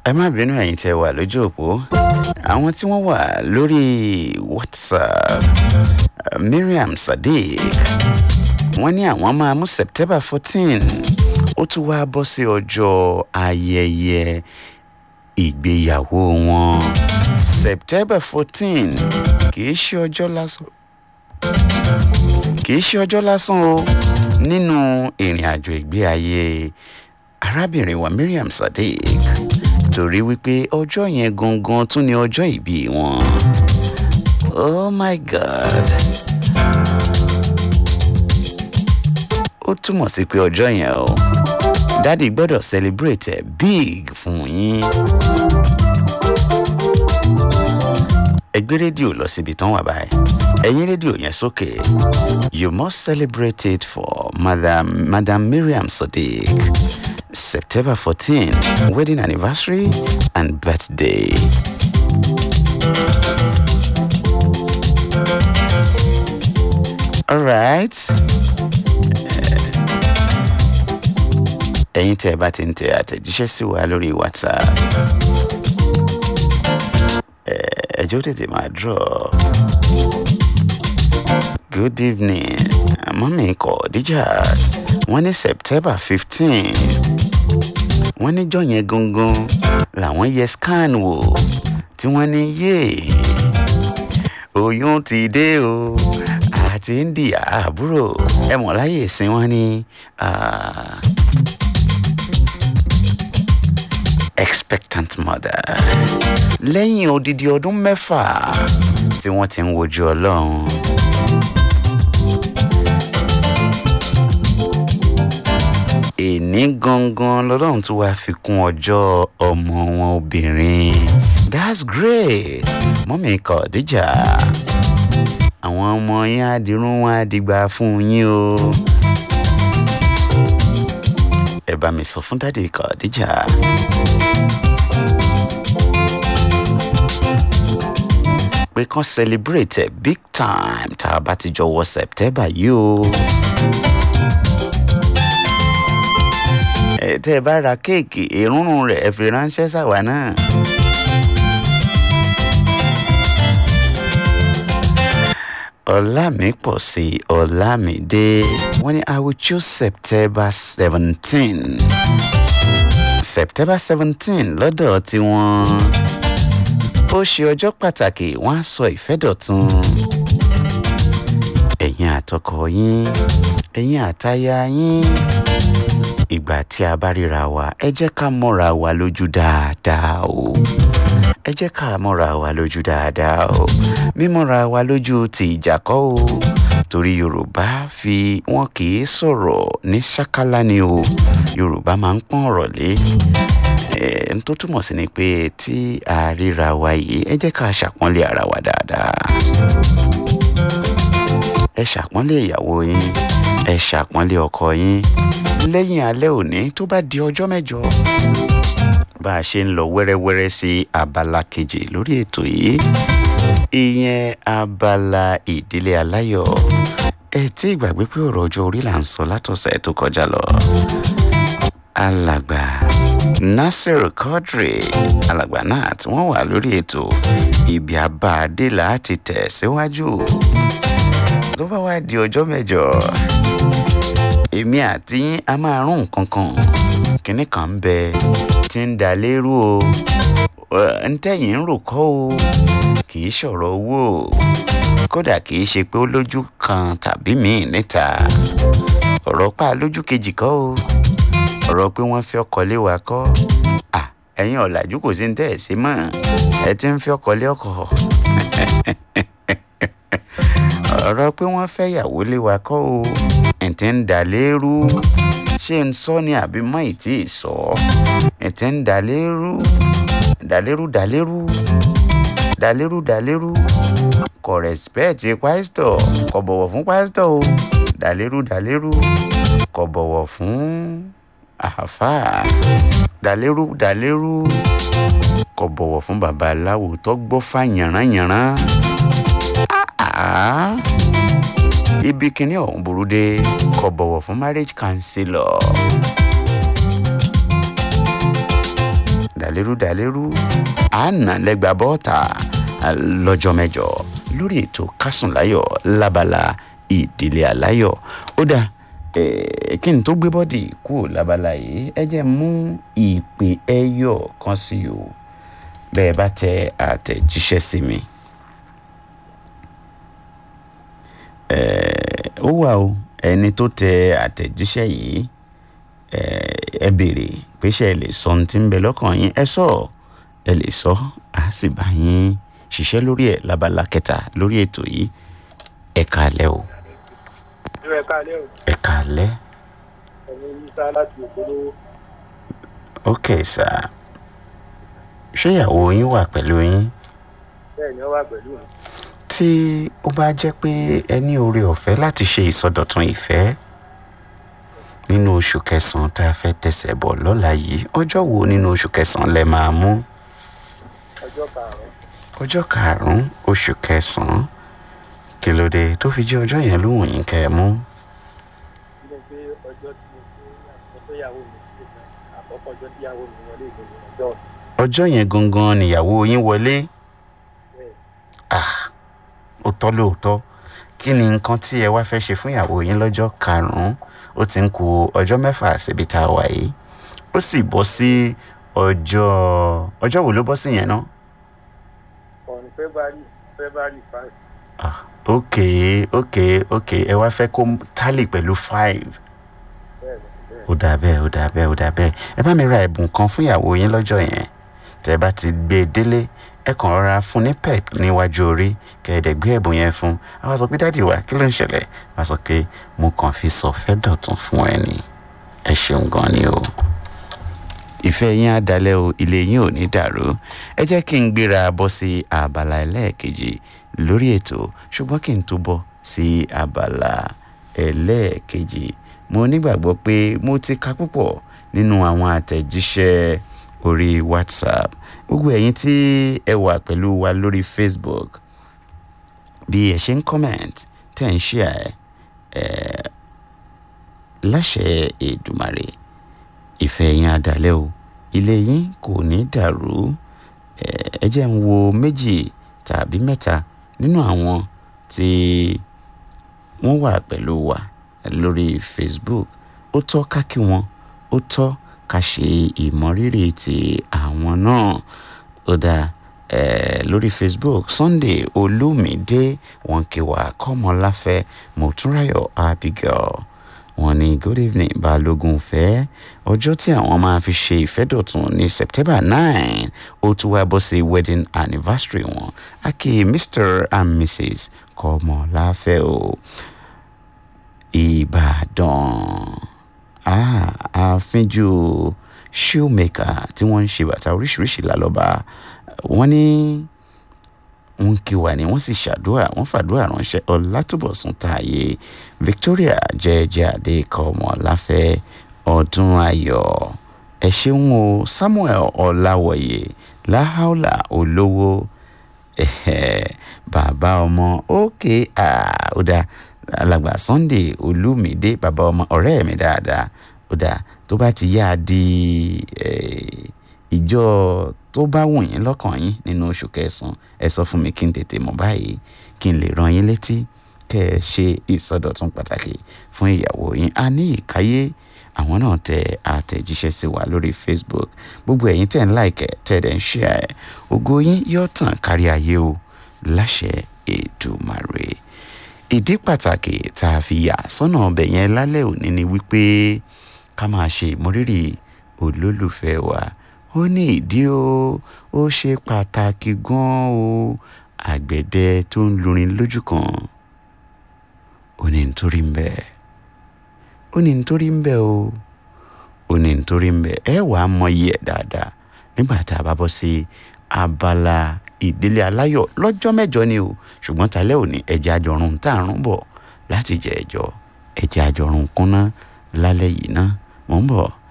ẹ má bínú ẹ̀yin tẹ́ wà lójú òpó àwọn tí wọ́n wà lórí whatsapp uh, miriam sadiq wọ́n ní àwọn máa mú september fourteen ó tún wá bọ́ sí ọjọ́ ayẹyẹ ìgbéyàwó wọn september fourteen kì í ṣe ọjọ́ lásán kì í ṣe ọjọ́ lásán o nínú ìrìn àjò ìgbé ayé arábìnrin wa miriam sadiq torí wípé ọjọ́ yẹn gangan tún ni ọjọ́ ìbí wọn oh my god ó túmọ̀ sí pé ọjọ́ yẹn o dádì gbọ́dọ̀ celebrate ẹ̀ big fún yín ẹgbẹ́ rédíò lọ síbi tán wà báyìí ẹ̀yin rédíò yẹn sókè you must celebrate it for madam madam miriam sadiq september fourteen wedding anniversary and birthday. all right. ẹ̀yin tẹ́ ẹ bá ti ń tẹ àtẹ̀jíṣẹ́ sí wa lórí whatsapp ẹjọ́ tètè máa draw. good evening mọ́mí kọ̀ọ̀díjà wọ́n ní september fifteen wọ́n níjọ́ yẹn gangan làwọn yẹ scan wò tí wọ́n ní yéè oyún ti dé o àti ń di àbúrò ẹ mọ̀ láyè ìsìn wọn ní expectant mother lẹ́yìn odidi ọdún mẹ́fà tí wọ́n ti ń wojú ọlọ́run. èní gangan lọ́lọ́run tún wáá fi kún ọjọ́ ọmọ wọn obìnrin that's great mọ́mí kọ̀ọ̀díjà àwọn ọmọ yín á dirún wọn á dìgbà fún yín o ẹ bá mi sọ fún dádì kọ̀ọ̀díjà. pé kán celebrate ẹ big time tá a bá ti jọ wọ september yìí o. ẹ tẹ́ ẹ bá ra kéèkì èrúnrún rẹ̀ ẹ fi ránṣẹ́ sàwa náà. ọlámípọ̀sí ọlámídé wọ́n ní i will choose september seventeen september seventeen lọ́dọ̀ tiwọn ó ṣe ọjọ́ pàtàkì wọ́n á sọ ìfẹ́ dọ̀tun ẹ̀yin àtọkọ yín ẹ̀yin àtaya yín ìgbà tí a bá ríra wa ẹ jẹ́ ká mọ́ra wa lójú dáadáa o ẹ jẹ́ ká mọ́ra wa lójú dáadáa o mímọ́ra wa lójú ti ìjà kọ́ o torí yorùbá fi wọn kì í sọ̀rọ̀ ní ṣákálá ni o yorùbá máa ń pọ́n ọ̀rọ̀ lé n tó túmọ̀ sí ni pé tí a ríra wa yìí ẹ jẹ́ ká ṣàpọ́nlé ara wa dáadáa ẹ ṣàpọ́nlé ìyàwó yín ẹ ṣàpọ́nlé ọkọ yín lẹ́yìn alẹ́ òní tó bá di ọjọ́ mẹ́jọ bá a ṣe ń lọ wẹ́rẹ́wẹ́rẹ́ sí abala kejì lórí ètò yìí ìyẹn abala ìdílé aláyọ̀ ẹ tí ìgbàgbé pé ọ̀rọ̀ ọjọ́ orí là ń sọ látọ̀sẹ̀ tó kọjá lọ alàgbà nasir quadri alàgbà náà tí wọ́n wà lórí ètò ibi abáadé láti tẹ̀ síwájú tó bá wá di ọjọ́ mẹ́jọ èmi àti yín a máa rún nǹkan kan kínní kan ń bẹ tí ń da lérú o ntẹ́yìn ń rò kọ́ o kì í ṣọ̀rọ̀ owó o kódà kì í ṣe pé ó lójú kan tàbí míì níta ọ̀rọ̀ pa lójú kejì kọ́ o ọ̀rọ̀ pé wọ́n fi ọkọ̀ lé wa kọ́ ẹ̀yin ọ̀làjú kò sí ní tẹ́ ẹ̀ sí mọ́ ẹ ti ń fi ọkọ̀ lé ọkọ̀ ọ̀rọ̀ pé wọ́n fẹ́ yàwó lé wa kọ́ o ẹ̀tẹ̀ ń dà lérú ṣé ń sọ ni àbí mọ́ ìtì sọ ẹ̀tẹ̀ ń dà lérú dà lérú dà lérú dà lérú dà lérú kò rẹ̀spẹ̀tì pásítọ̀ kò bọ̀wọ̀ fún pásítọ̀ o dà lérú dà lérú kò bọ̀wọ̀ fún àáfàá dà lérú dà lérú kò bọ̀wọ̀ fún babaláwo tó gbọ́ fà yànrányànrán ibi kìíní ọ̀hún burú dé kò bọ̀wọ̀ fún marriage counselor dàlérú dàlérú àánà lẹ́gbà bọ́ọ̀tà lọ́jọ́ mẹ́jọ lórí ètò kásùnláyọ̀ lábala ìdílé aláyọ̀ ó dáa kí n tó gbé bọ́dì kúrò lábala yìí ẹ jẹ́ mú ìpè ẹyọ kan sí o bẹ́ẹ̀ bá tẹ àtẹ̀jíṣẹ́ sí mi. ó wà o ẹni tó tẹ àtẹ̀jíṣẹ́ yìí ẹ béèrè pé ṣé ẹ lè sọ ohun tí ń bẹ lọ́kàn yín ẹ sọ ẹ lè sọ á sì bá yín ṣiṣẹ́ lórí ẹ̀ lábala kẹta lórí ètò yìí ẹ káalẹ́ o. ẹ káalẹ́ o. ẹ káalẹ́. ẹ̀mí musa láti òkúlówó. ok sir ṣé ìyàwó yín wà pẹ̀lú yín. bẹ́ẹ̀ ni ó wà pẹ̀lú mi. tí ó bá jẹ́ pé ẹ ní oore ọ̀fẹ́ láti ṣe ìsọdọ̀tun ìfẹ́ nínú oṣù kẹsàn-án tá a fẹ́ tẹ̀sẹ̀ bọ̀ lọ́la yìí ọjọ́ wo nínú oṣù kẹsàn-án lẹ máa mú. ọjọ́ karùn-ún. ọjọ́ karùn-ún oṣù kẹsàn-án kí ló dé tó fi jẹ́ ọjọ́ yẹn lóhùn yín kẹ́ ẹ mú. ilé pé ọjọ́ tí mo fẹ́ mo fẹ́ yàwó mi sí ìgbà àkọ́kọ́ ọjọ́ tí yàwó mi wọlé ìgbìmọ̀ ọjọ́ ọjọ́ yẹn gangan nìyàwó yín wọlé bẹ́ẹ̀ ah ó tọ́ lóòótọ́ kí ni nǹkan tí ẹ wá fẹ́ ṣe fún ìyàwó yín lọ́jọ́ karùn-ún ó ti ń ku ọjọ́ mẹ́fà síbi tá a wà yìí ó sì bọ́ sí ọjọ́ ọjọ́ wo ló bọ́ sí yẹn náà on february february five ah ok ok ok ẹ wá fẹ́ kó tálì pẹ̀lú five bẹ́ẹ̀ ni bẹ́ẹ̀ ó dà bẹ́ẹ̀ ó dà bẹ́ẹ̀ ó dà bẹ́ẹ̀ ẹ bá mi ra ẹ̀bùn kan fún ìyàwó yín lọ́jọ́ yẹn tẹ́ ẹ bá ti gbé e délé ẹ kàn rọra fún ní pec níwájú orí kẹ̀ẹ́dẹ̀ gbé ẹ̀bùn yẹn fún a wá sọ pé dáàdì wa kí ló ń ṣẹlẹ̀ wá sọ pé mo kàn fi sọ fẹ́ dọ̀tun fún ẹ ni ẹ ṣeun gan ni o ìfẹ́ yín á dalẹ̀ o ilé yín ò ní dàrú ẹ jẹ́ kí n gbéra bọ́ sí abala ẹlẹ́ẹ̀kejì lórí ètò ṣùgbọ́n kí n tó bọ́ sí abala ẹlẹ́ẹ̀kejì mo nígbàgbọ́ pé mo ti ka púpọ̀ nínú àwọn àtẹ̀jíṣẹ́ orí whatsapp gbogbo ẹ̀yin tí ẹ wà pẹ̀lú wa lórí facebook bí ẹ ṣe ń comment tẹ̀ ń share ẹ̀ láṣẹ Èdùmàrè ìfẹ́ yín adalẹ́ o ilé yín kò ní dàrú ẹ jẹ́ ń wo méjì tàbí mẹ́ta nínú àwọn tí wọ́n wà pẹ̀lú wa lórí facebook ó tọ́ ká kí wọn ó tọ́ ká ṣe ìmọrírì ti àwọn náà ó dáa eh, lórí facebook sunday olúmídé wọn kí wa kọ́mọláfẹ́ mọ̀túnráyọ̀ abigail wọ́n ní good evening balógun fẹ́ ọjọ́ tí àwọn máa fi ṣe ìfẹ́dọ̀tun ní september nine ó tún wá bọ́ sí wedding anniversary wọn aki mr and mrs kọ́mọláfẹ́ o ìbàdàn ah, àfínjú shoemaker tí wọ́n ń ṣe bàtà oríṣiríṣi lálọ́ba wọ́n ní wọ́n kí wa ni wọ́n sì ṣàdúrà wọ́n fàdúrà ránṣẹ́ ọlátúbọ̀sùn tààyè victoria jẹ́jẹ́ adékọ́mọ láfẹ́ ọdún ayọ̀ ẹ ṣeun o samuel ọláwọ̀yẹ láhàólà olówó bàbá ọmọ òkè àódà alàgbà sunday olúmídé bàbá ọmọ ọ̀rẹ́ mi dáadáa ó dáa tó bá ti yá a di ìjọ tó bá wù yín lọ́kàn yín nínú oṣù kẹsàn-án ẹ sọ fún mi kí n tètè mọ̀ báyìí kí n lè rán yín létí kẹ́ ẹ ṣe ìsọdọ̀tun pàtàkì fún ìyàwó yín a ní ìkáyé àwọn náà tẹ àtẹ̀jíṣẹ́ sí wa lórí facebook gbogbo ẹ̀yin tẹ̀ ń láìkẹ́ tẹ̀ dẹ̀ ń ṣe ẹ̀ ògo yín yóò tàn kárí ayé o láṣẹ Èdùmàrè ìdí pàtàkì tá a fi yà sọ́nà ọbẹ̀ yẹn lálẹ́ òní ni wípé ká máa ṣe ìmọrírì olólùfẹ́ wa ó ní ìdí o ó ṣe pàtàkì gan-an o àgbẹ̀dẹ tó ń lurin lójú kan ó ní nítorí ń bẹ ó ní nítorí ń bẹ o ó ní nítorí ń bẹ ẹ wàá mọyì ẹ dáadáa nígbà tá a bá bọ́ sí abala ìdílé aláyọ̀ lọ́jọ́ mẹ́jọ ni o ṣùgbọ́n talẹ́ òní ẹ̀jẹ̀ àjọrùn tá à ń bọ̀ láti jẹ ẹjọ́ ẹ̀jẹ̀ àjọrùn kúnná lálẹ́ yìí ná mò ń bọ̀.